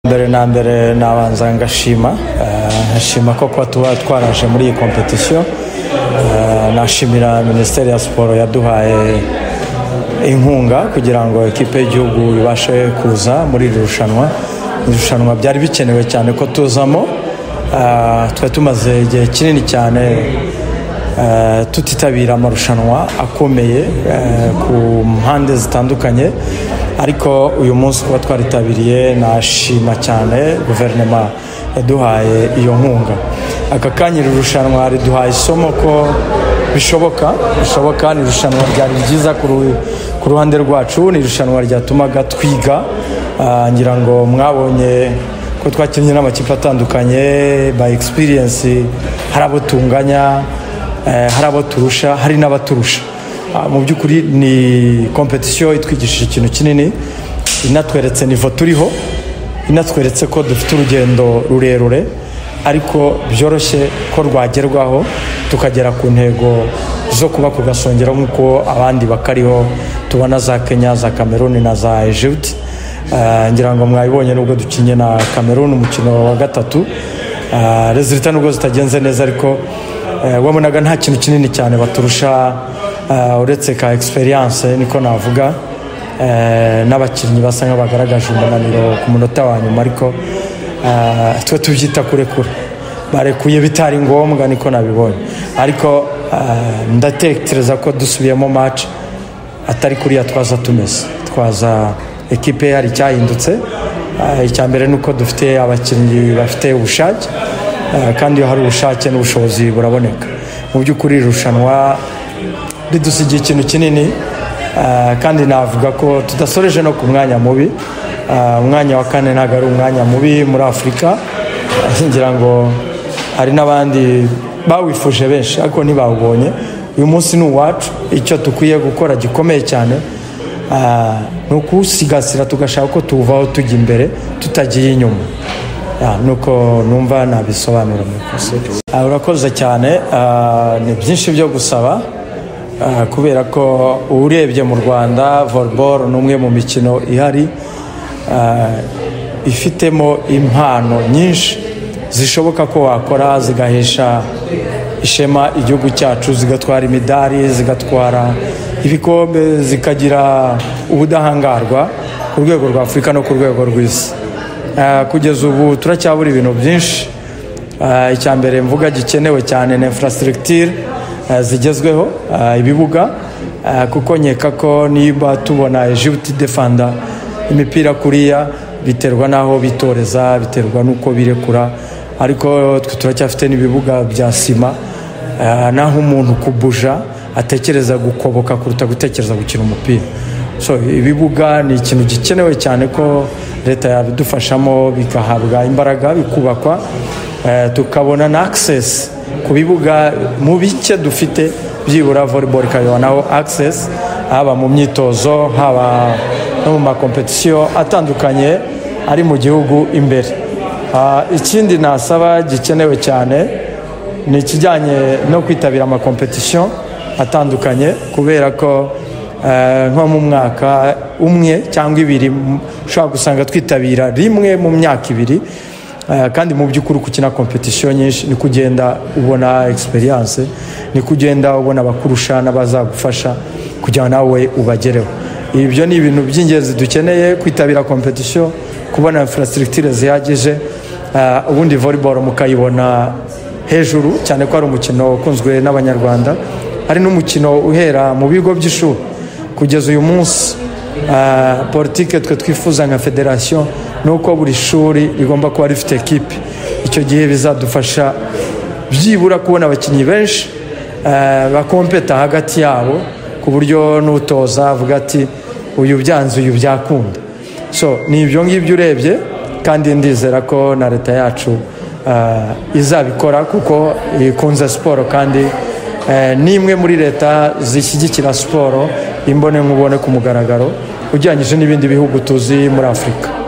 mbere na mbere nabanza ngashima nkashima ko kuba tuba twaraje muri iyi kompetisiyo nashimira minisiteri ya siporo yaduhaye inkunga kugira ngo ekipe y'igihugu ibashe kuza muri iri rushanwa irushanwa byari bikenewe cyane ko tuzamo twari tumaze igihe kinini cyane tutitabira amarushanwa akomeye ku mpande zitandukanye ariko uyu munsi kuba twaritabiriye nashima cyane guverinoma yaduhaye iyo nkunga aka kanya iri rushanwa riduhaye isomo ko bishoboka bishoboka ni irushanwa ryari ryiza ku ruhande rwacu ni irushanwa ryatumaga twiga ngira ngo mwabonye ko twakinnye n'amakipe atandukanye by experience hari abo tunganya hari abo turusha hari n'abaturusha mu by'ukuri ni kompetisiyo itwigishije ikintu kinini inatweretse nivo turiho inatweretse ko dufite urugendo rurerure ariko byoroshye ko rwagerwaho tukagera ku ntego zo kuba ku gasongero nk'uko abandi bakariho tubona za kenya za cameroon na za egypt ngira ngo mwabibonye nubwo dukinnye na cameroon umukino wa gatatu rezilita nubwo zitagenze neza ariko wabonaga nta kintu kinini cyane baturusha uretse ka egisperiyanse niko navuga n'abakinnyi basa nk'abagaragaje umunaniro ku munota wa nyuma ariko twe tubyita kurekura barekuye bitari ngombwa niko nabibonye ariko ndatekereza ko dusubiyemo maci atari kuriya twaza tumeze twaza ekipe hari icyahindutse icya mbere ni uko dufite abakinnyi bafite ubushake kandi iyo hari ubushake n'ubushobozi buraboneka mu by'ukuri irushanwa ridusigiye ikintu kinini kandi navuga ko tudasoreje no ku mwanya mubi umwanya wa kane ntabwo ari umwanya mubi muri afurika ngira ngo hari n'abandi bawifuje benshi ariko ntibawubonye uyu munsi ni uwacu icyo dukwiye gukora gikomeye cyane ni ukuwusigasira tugashaka ko tuwuvaho tujya imbere tutagiye inyuma nuko numva nabisobanura mu ikosa urakoze cyane ni byinshi byo gusaba kubera ko urebye mu rwanda volleyball ni umwe mu mikino ihari ifitemo impano nyinshi zishoboka ko wakora zigahesha ishema igihugu cyacu zigatwara imidari zigatwara ibikombe zikagira ubudahangarwa ku rwego rwa afurika no ku rwego rw'isi kugeza ubu turacyabura ibintu byinshi icya mbere mvuga gikenewe cyane na infrastructure zigezweho ibibuga kuko nkeka ko niba tubona ejibuti defanda imipira kuriya biterwa n'aho bitoreza biterwa n'uko birekura ariko twe turacyafite n'ibibuga bya sima n'aho umuntu kubuja atekereza gukoboka kuruta gutekereza gukina umupira so ibibuga ni ikintu gikenewe cyane ko leta yabidufashamo bigahabwa imbaraga bikubakwa tukabona na access ku bibuga mu bike dufite byibura volleyball ikabibonaho access haba mu myitozo haba no mu makompetisiyo atandukanye ari mu gihugu imbere ikindi nasaba gikenewe cyane ni ikijyanye no kwitabira amakompetisiyo atandukanye kubera ko nko mu mwaka umwe cyangwa ibiri ushobora gusanga twitabira rimwe mu myaka ibiri kandi mu by'ukuri ukina kompetisiyo nyinshi ni kugenda ubona egisperiyanse ni kugenda ubona abakurusha n'abazagufasha kugira nawe ubagereho ibyo ni ibintu by'ingenzi dukeneye kwitabira kompetisiyo kubona infrastructure zihagije ubundi volleyball mukayibona hejuru cyane ko ari umukino ukunzwe n'abanyarwanda hari n'umukino uhera mu bigo by'ishuri kugeza uyu munsi politike twe twifuza nka federasiyo ni uko buri shuri rigomba kuba rifite ekipe icyo gihe bizadufasha byibura kubona abakinnyi benshi bakompeta hagati yabo ku buryo n'utoza avuga ati uyu byanze uyu byakunda so ni ibyo ngibyo urebye kandi ndizera ko na leta yacu izabikora kuko ikunze siporo kandi ni imwe muri leta zishyigikira siporo imbone nkubone ku mugaragaro ugereranyije n'ibindi bihugu tuzi muri afurika